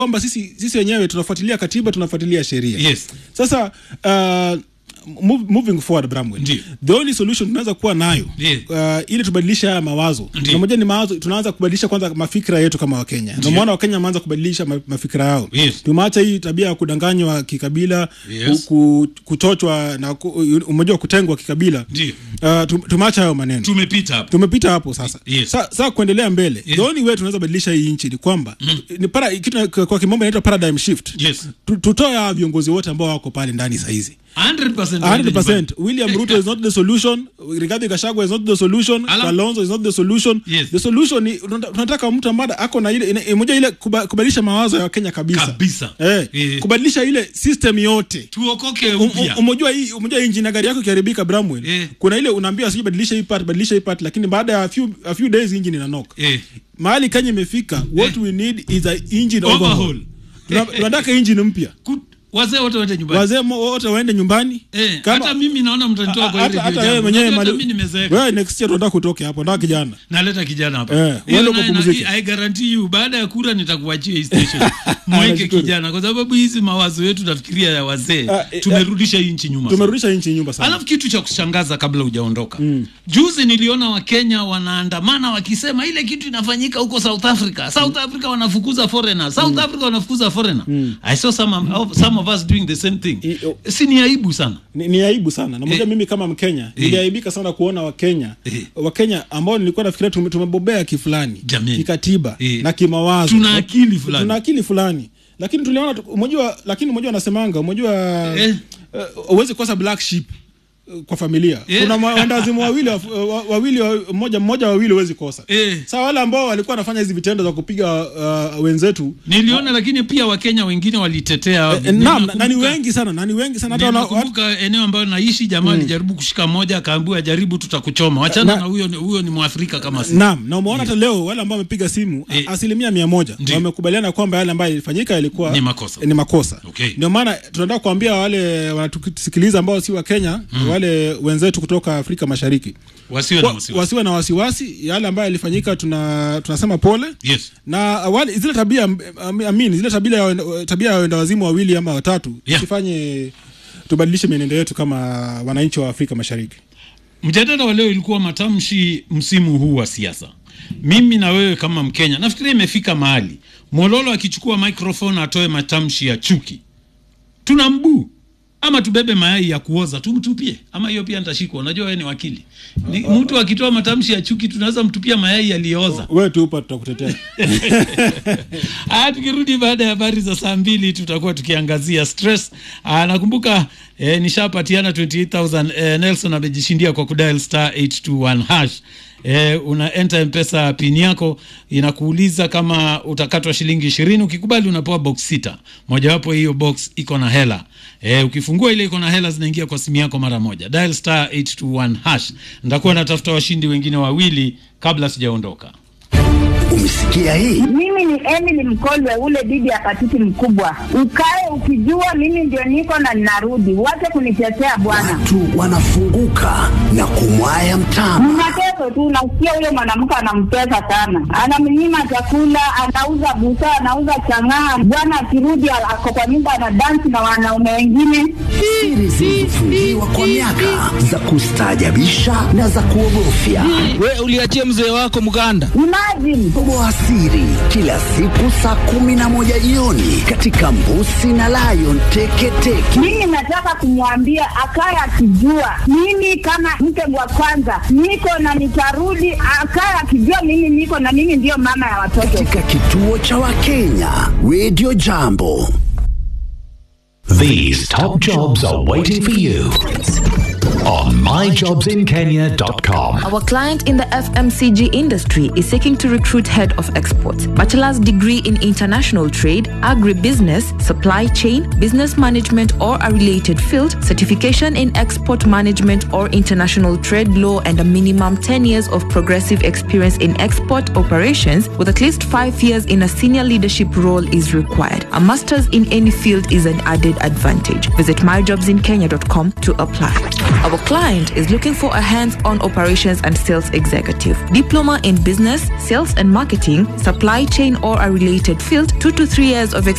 kwamba sisi sisi wenyewe tunafuatilia katiba tunafuatilia sheria Yes. sasa uh, move, moving forward Bramwell Ndiyo. the only solution tunaweza kuwa nayo Ndiyo. uh, ili tubadilishe haya mawazo Ndiyo. na moja ni mawazo tunaanza kubadilisha kwanza mafikira yetu kama wakenya Ndiyo. namuona wakenya wameanza kubadilisha ma, mafikira yao Yes. tumeacha hii tabia ya kudanganywa kikabila Yes. ku, ku, kuchochwa na ku, umejua kutengwa kikabila Ndiyo. uh, tum- tumeacha hayo maneno tumepita hapo tumepita hapo sasa Yes. sa, sa kuendelea mbele Yes. the only way tunaweza badilisha hii nchi ni kwamba ni para, kitu kwa kimombo inaitwa paradigm shift yes Tu- tutoe hawa viongozi wote ambao wako pale ndani sahizi 100% waende 100% William Ruto is not the solution Rigathi Gachagua is not the solution Ala- Kalonzo is not the solution Yes. the solution ni tunata- tunataka mtu ambaye ako na ile ina- moja ile kuba- kubadilisha mawazo ya Wakenya kabisa Kabisa. eh, Eh. kubadilisha ile system yote tuokoke Um- upya um- umejua hii umejua hii injini ya gari yako ikiharibika Bramwell Eh. kuna ile unaambia sijui badilisha hii part badilisha hii part lakini baada ya a few, a few days engine inanoka eh. mahali Kenya imefika what we need is a engine Overhaul. overhaul Tuna- tunataka engine mpya Ku- wazee wote waende nyumbani wazee mo- wote waende nyumbani Eh, Kama- hata mimi naona mtanitoa kwa hata ile hata redio wewe jambo. mwenyewe Unajua hata mali- mimi nimezeeka wewe next year tunataka kutoke hapo ndio kijana naleta kijana hapa Eh, Hiyo uende na- ukapumzike. na- I guarantee you baada ya kura nitakuachia hii station mweke Nashukuru. kijana kwa sababu hizi mawazo yetu nafikiria ya wazee Ah, eh, tumerudisha hii nchi nyuma sana. tumerudisha nchi nyumba sana alafu kitu cha kushangaza kabla hujaondoka juzi niliona wakenya wanaandamana wakisema ile kitu inafanyika huko south africa south africa wanafukuza foreigner south africa wanafukuza foreigner i saw some, of- some of us doing the same thing I- o- si ni aibu sana ni, ni aibu sana na moja Eh. mimi kama mkenya niliaibika sana kuona wakenya Eh. wakenya ambao nilikuwa nafikiria tume- tumebobea kifulani Jameni. kikatiba Eh. na kimawazo Tuna akili fulani. tuna akili fulani lakini tuliona tu- umejua lakini umejua anasemanga umejua Eh. eh, huwezi kosa black sheep eh, kwa familia Eh. kuna ma- wendawazimu wawili wa- wa- wawili wa- mmoja mmoja wawili huwezi kosa Eh. saa wale ambao walikuwa wanafanya hizi vitendo za kupiga uh, wenzetu niliona lakini pia wakenya wengine walitetea eh, naam na- na ni Ninakumbuka- wengi sana na ni wengi sana hata wana- ninakumbuka eneo ambayo naishi jamaa alijaribu kushika moja akaambiwa jaribu tutakuchoma wachana Na- na huyo ni- huyo ni mwafrika kama si Naam, na umeona hata leo wale ambao wamepiga simu Eh. a- asilimia mia moja Ndiyo. wamekubaliana kwamba yale ambayo ilifanyika ilikuwa Ni makosa. ni makosa. Okay. Ndio maana tunataka kuambia wale wanatusikiliza ambao si wa Kenya, wale wenzetu kutoka Afrika Mashariki wasiwe na Wa- wasiwasi wasiwe na wasiwasi. Yale ambayo yalifanyika tuna tunasema pole yes na wale zile tabia am- amin zile tabia ya wenda- tabia ya wenda wazimu wawili ama watatu Yeah. tusifanye tubadilishe mienendo yetu kama wananchi wa Afrika Mashariki. mjadala wa leo ilikuwa matamshi msimu huu wa siasa mimi na wewe kama mkenya nafikiria imefika mahali mololo akichukua microphone atoe matamshi ya chuki tuna mbuu ama tubebe mayai ya kuoza tumtupie ama hiyo pia nitashikwa unajua wewe ni wakili ni, mtu akitoa matamshi ya chuki tunaweza mtupia mayai yaliyooza Wewe tu upa tutakutetea. Haya, tukirudi baada ya habari za saa mbili tutakuwa tukiangazia stress. Aa, nakumbuka eh, nishapatiana 28000 eh, Nelson amejishindia kwa kudial star 821 hash. Eh, una enter mpesa pin yako inakuuliza kama utakatwa shilingi ishirini. Ukikubali unapewa box sita, mojawapo hiyo box iko na hela eh, ukifungua ile iko na hela zinaingia kwa simu yako mara moja. Dial star 821 hash. Nitakuwa natafuta washindi wengine wawili kabla sijaondoka. Umesikia hii? Mimi ni Emily Mkolwe, ule bibi ya patiti mkubwa. Ukae ukijua mimi ndio niko na ninarudi, wache kunitetea bwana. Watu wanafunguka na kumwaya mtama. Mnateso tu, nasikia huyo mwanamke anamtesa sana, anamnyima chakula, anauza busaa, anauza chang'aa. Bwana akirudi ako kwa nyumba anadansi na wanaume wengine. Siri zilizofungiwa kwa miaka za kustaajabisha na za kuogofya. we uliachia mzee wako mganda Imagine Toboa siri kila siku saa kumi na moja jioni katika Mbusi na Lion Teketeke. mimi nataka kumwambia akaye akijua mimi kama mke wa kwanza niko na nitarudi, akaye akijua mimi niko na mimi ndiyo mama ya watoto. Katika kituo cha Wakenya Radio Jambo. These top jobs are waiting for you on myjobsinkenya.com. Our client in the FMCG industry is seeking to recruit head of exports, bachelor's degree in international trade, agribusiness, supply chain, business management or a related field, certification in export management or international trade law and a minimum 10 years of progressive experience in export operations with at least 5 years in a senior leadership role is required. A master's in any field is an added advantage. Visit myjobsinkenya.com to apply. Our client is looking for a hands-on operations and sales executive. Diploma in business, sales and marketing, supply chain or a related field, two to three years of experience